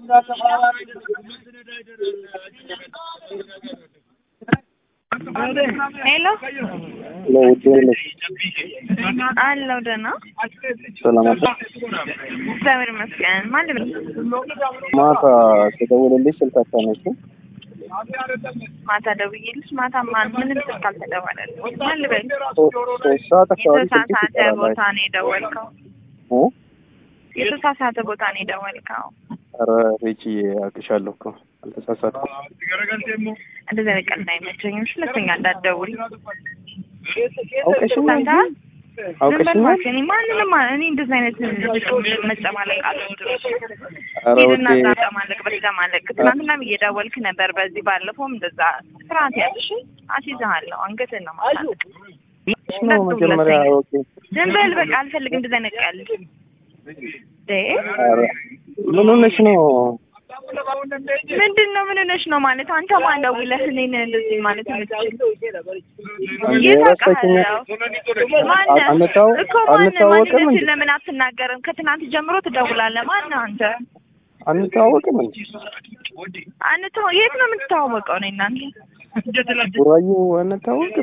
ሄሎ ለውድ ነሽ አለው ደህና ሰላም አለ እግዚአብሔር ይመስገን። ማን ልበል? ማታ ስደውልልሽ ስልክ አታነሺም። ማታ ደውዬልሽ ማታ ማን ምንም ስልክ አልተደወለልኝም። ማን ልበል? ሶ- ሶስት ሰዓት አካባቢ ስልክሽ የተሳሳተ ይጠራል። ቦታ ነው የደወልከው። እ? የተሳሳተ ቦታ ነው የደወልከው። ኧረ ሪችዬ አውቅሻለሁ እኮ አልተሳሳትኩም። እንደዚህ አይነት ቀልድ አይመቸኝም። እሺ፣ ሁለተኛ እንዳትደውል አውቀሽኛል ሰምተሃል? ዝም በል አውቀሽኛል። እባክህ። እኔ ማንንም እኔ እንደዚህ አይነት መጨማለቅ አልወድም። ኧረ ሂድና ውዴ እዛ ተጨማለቅ በተጨማለቅ ትናንትናም እየደወልክ ነበር። በዚህ ባለፈውም እንደዛ ስርዓት ያዝ እሺ። አስይዝሃለሁ። አንገትህን ነው ማሳለቅ። ነው መጀመሪያ ኦኬ። ዝም በል በቃ። አልፈልግም እንደዚህ አይነት ቀልድ እ ኧረ ምን ሆነሽ ነው? ምንድን ነው ምን ሆነሽ ነው ማለት አንተ ማን ደውለህ እኔን እንደዚህ ማለት የምትችል እንዴ የት ረሳሽኝ? አውቃለሁ ማነህ አንታው- እኮ ማነህ አንታወቅም እንዴ? ማንነትን ለምን አትናገርም ከትናንት ጀምሮ ትደውላለህ ማነህ አንተ አንተዋወቅም እንዴ? አንተ የት ነው የምትተዋወቀው ነው እናንተ ቡራዩ አንተዋወቅም?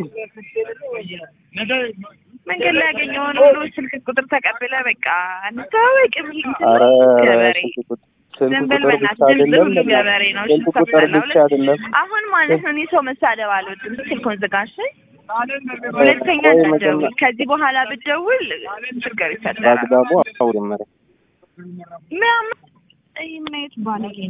መንገድ ላይ ያገኘውን ሁሉ ስልክ ቁጥር ተቀብለ በቃ እንተዋወቅ የሚል እንትን ኧረ ነው ገበሬ ስልክ ቁጥር ስልክ ዝም በል ቁጥር ብቻ በእናትህ ድምፅ አይደለም ሁሉ ገበሬ ነው እሺ ስልክ ቁጥር ሰምተሃል ብቻ አይደለም አሁን ማለት ነው እኔ ሰው መሳደብ አልወድም ስልኩን ዝጋሽ ሁለተኛ ቆይ እንዳትደውል መጀመ- ከዚህ በኋላ ብትደውል ችግር ይፈጠራል በአግባቡ አውሪ መሪ ምን ምን አይነት ባለጌ